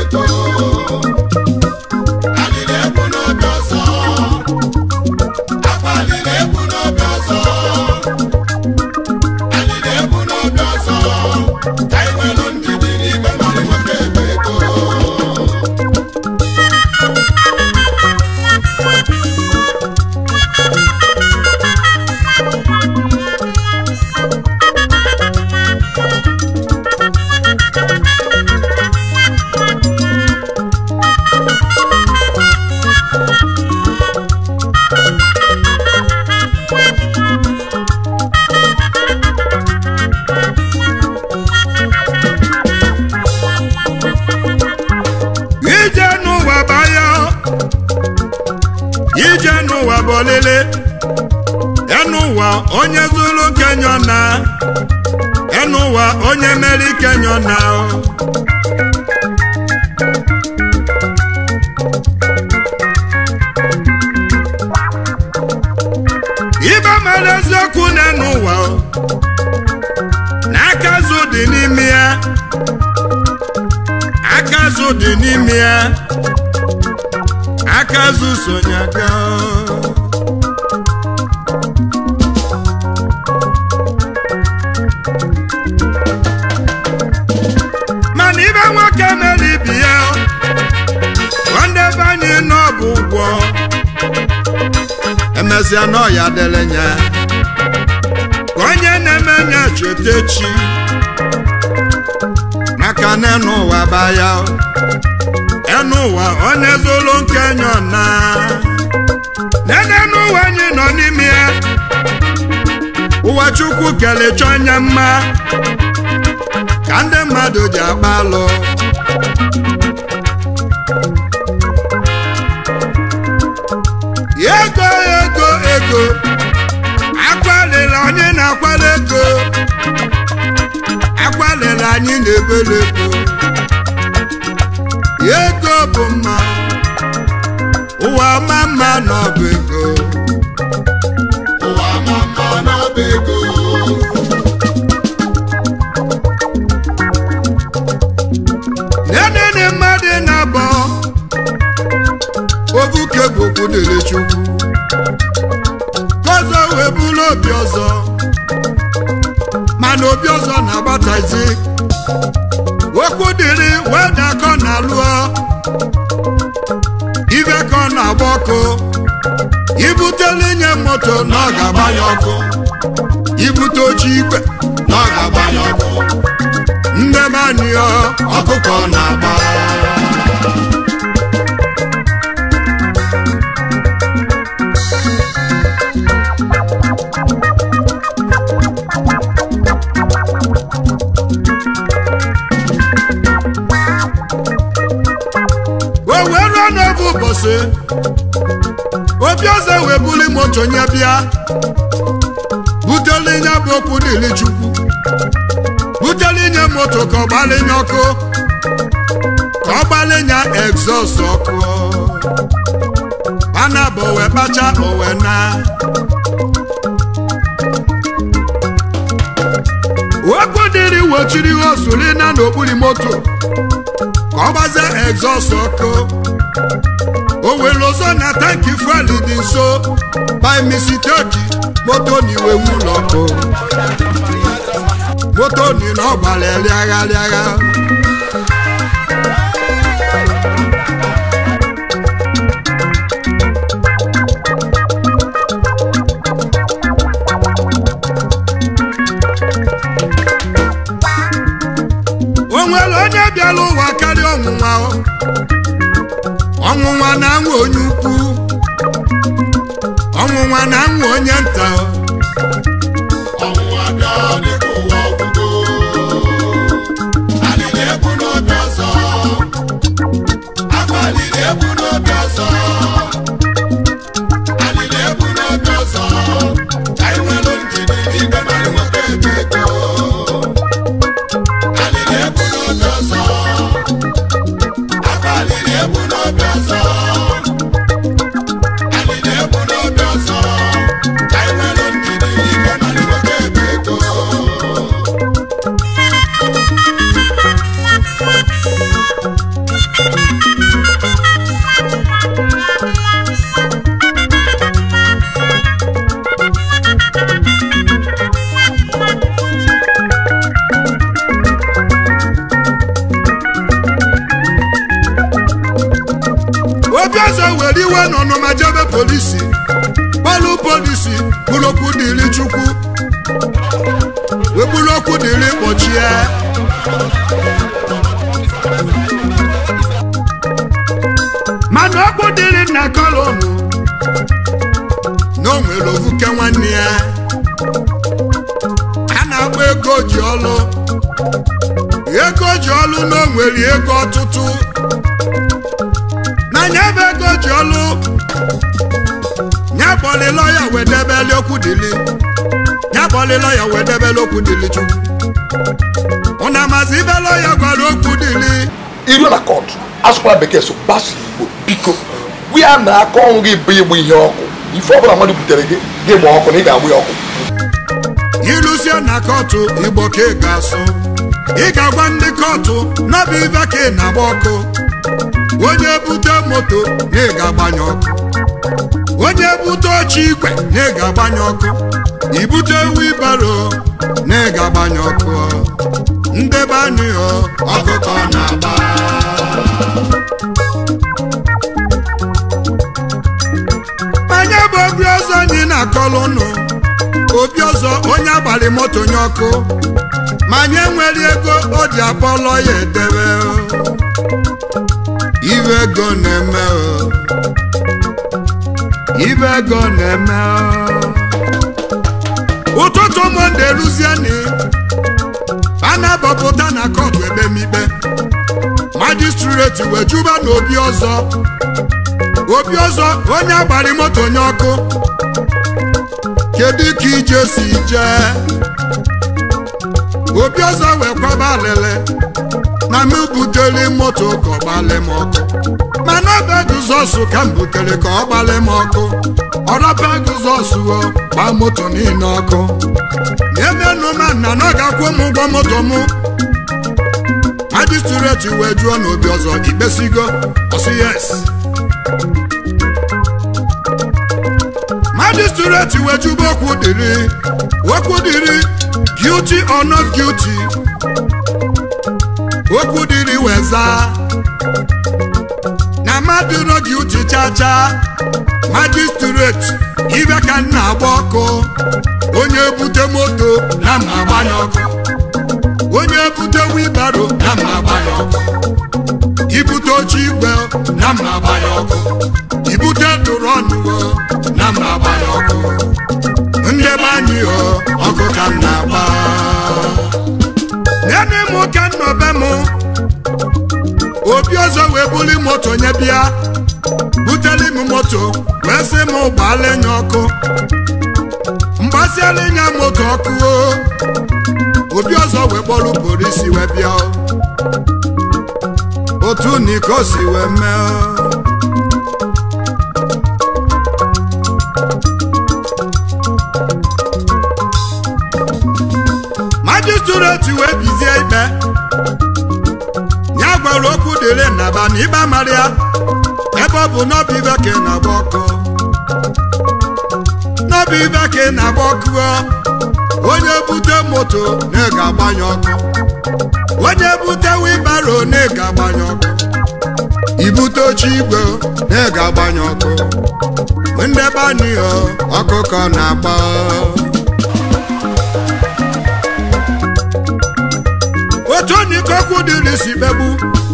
ego alịla ebu n'obi ọzọ akwa alịla ebu n'obi ọzọ alịla ebu n'obi ọzọ ka anyị nwere ndidi n'ime mmadụ nwoke ebe ego ije n'ụwa baya ije n'ụwa bụ olile enụwa onye zuru kenyo na enụwa onye mere kenyo na ibe mere eziokwu na enụwa na aka azụ dị n'ime ya aka azụ dị n'ime ya aka azụ sonye aka mana ibe nwoke mere ibi ya nwanne be anyị nọ bụ ụgwọ emesịa na ọya dịrị nya ka onye na-eme nya cheta echi maka na enu ụwa baya enu ụwa onye zolo nke nyọ na nene n'ụwa anyị nọ n'ime ya ụwa chukwu kelechọ anya mma ka ndị mmadụ ji agba alụ ego ego ego akwalila onye na-akwala ego akwalila anyị na-ebele ego ego bụ mma ụwa ma mma n'ọbụ ego ụwa ma mma n'ọba ego nenene mmadụ na-abọ obuke bụ okwu dịrị chukwu ọzọ wee bụrụ obi ọzọ mana obi ọzọ na-agbatazi okwu dịrị wee dakọ na lụọ ibe ka ọ na-agba ọkụ ibutele nye moto na ọ ga-agbanye ọkụ ibute oche igwe na ọ ga-agbanye ọkụ ndị be anyị ọ ọkụkọ na-agba o wee ruo n'oge ụbọchị obi ọzọ wee buli moto nye bịa butele nye bụ okwu dịrị chukwu butele nye moto ka ọ gbalinye ọkụ ka ọ gbalinye egzọs ọkụ mana bụ wee kpacha owe na okwu dịrị wochiri osulina n'okpuru moto ka ọ gbazie egzọs ọkụ o were ọzọ na tanki fuel dị nso by mistake moto na iwe ụlọ ọkụ moto ni na ọ gbara rịagha rịagha o nwere onye bịara ụwa karịa ọnwụnwa o? ọnwụnwa na-anwụ onye ukwu ọnwụnwa na-anwụ onye nta o. ọnwụnwa bịa dịka ụwa ọgwụgwụ alịla ebu n'obi ọzọ akwa alịla ebu n'obi ọzọ alịla ebu n'obi ọzọ ka anyị nwere ndidi n'ime mmadụ nwoke ebe ego alịla ebu n'obi ọzọ akwa alịla ebu n'obi ọzọ alịla ebu n'obi ọzọ ka anyị nwere ndidi n'ime mmadụ nwoke ebe ego obi ọzọ were iwe n'ọnụma jebe polisi kpọlụ polisi bụrụ okwu dịrị chukwu wee bụrụ okwu dịrị kpọchie mana okwu dịrị nna kọlọmụ na o nwere ovuke nwanne ya a na-agba ego ji ọlụ ego ji ọlụ na o nwere ego ọtụtụ na nya bụ ego ji ọlụ nya bọlịlọ ya wedebeli okwu dịlị nya bọlịlọ ya wedebeli okwu dịlị chukwu ụna mazi ibelọ ya gwara okwu dịlị iru na kọt asụkwala bekee so gbaso igbo biko gwe ya na aka ọnwụ gị bụ ịgba ihe ọkụ ife ọbụla mmadụ butere gị gị gba ọkụ na ị ga-agba ya ọkụ ilusie na kọtụ igbo ka ị ga-asụ ị ga-agwa ndị kọtụ n'ọbụ ibe ka ị na-agba ọkụ onye bute moto na ị ga-agbanye ọkụ onye bute oche igwe na ị ga-agbanye ọkụ ibute wibaro na ị ga-agbanye ọkụ ndebe anyị ọkụkọ na-agba anya bụ obi ọzọ anyị na-akọlụ ụnụ obi ọzọ onye abalị moto nye ọkụ ma nye nwere ego o ji akpọlọ ya edebe o. ibe ego na-eme o. ibe ego na-eme o. ụtụtụ monde ruzieni a na-abọpụta na kọtụ ekpemikpe majistreti wee juba na obi ọzọ obi ọzọ onye abalị moto nye ọkụ kedu ka ije si jee obi ọzọ wee kwaba alele na m butere moto ka ọ gbalị m ọkụ mana ọba guzọsụ ka m butere ka ọ gbalị m ọkụ ọrọba guzọsụ o gbaa moto niile ọkụ na-emenụ ma nna na ọ ga-akwụ m ụgwọ moto mụ majistreti wee jụọ n'obi ọzọ ikpesigo ọsị yes magistrate wejuba okwu dịrị okwu dịrị guilty or not guilty okwu dịrị weza na mmadụ nọ guilty chacha magistrate ibe ka m na-agba ọkụ onye bute moto na m agbanye ọkụ onye bute wibaro na m agbanye ọkụ ibute oche igwe na m agbanye ọkụ ibute dụrọnụwo na m agbanye ọkụ ndebe anyị o ọkụ ka m na-agba nene m ka m nọbe m obi ọzọ wee buli moto nye bịa buteli m moto wee sị m gbaala enye ọkụ mgbasiala ịnya moto ọkụ o obi ọzọ wee kpọrọ polisi wee bịa o. otu niko si wee mee o. majistreti wee bizie ikpe ya gwara okwu dịrị nnaba na ịba mara ya ebe ọ bụ n'ọbụ ibe ka ị na-agba ọkụ n'ọbụ ibe ka ị na-agba ọkụ o. onye bute moto na ị ga-agbanye ọkụ onye bute wibaro na ị ga-agbanye ọkụ ibute oche igwe na ị ga-agbanye ọkụ ndebe anyị o ọkụkọ na-agba otu onikokwu dịrị si kpegbu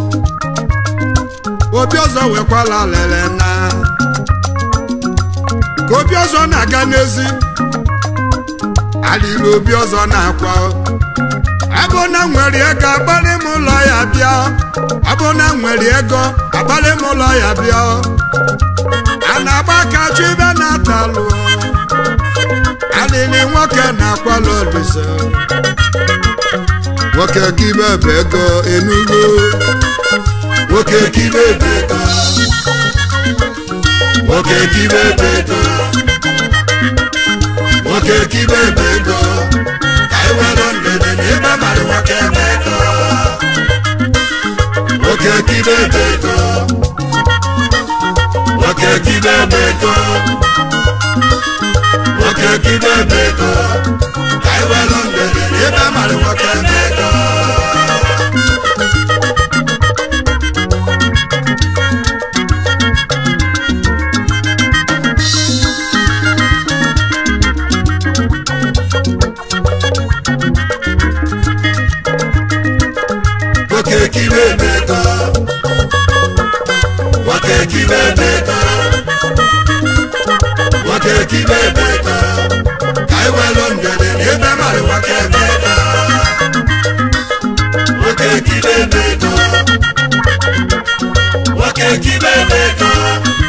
obi ọzọ wekwala lele na ka obi ọzọ na-aga n'ezi alịrị obi ọzọ na-akwa abụ na nwere ego agbalị m ụlọ ya bịa abụ na nwere ego agbalị m ụlọ ya bịa a na-agba aka chụ ibe na-atalụ alịrị nwoke na-akwala olise nwoke kibe bụ ego enugo nwoke kibe bụ ego nwoke kibe bụ ego nwoke kibe bụ ego ka anyị were ndede na ibe mara nwoke bụ ego nwoke kibe bụ ego nwoke kibe bụ ego nwoke kibe bụ ego ka anyị were ndede na ibe mara nwoke bụ ego kibe beta nwoke kibe beta ka anyị welu ndede n'ebe mmadụ nwoke beta nwoke kibe beta nwoke kibe beta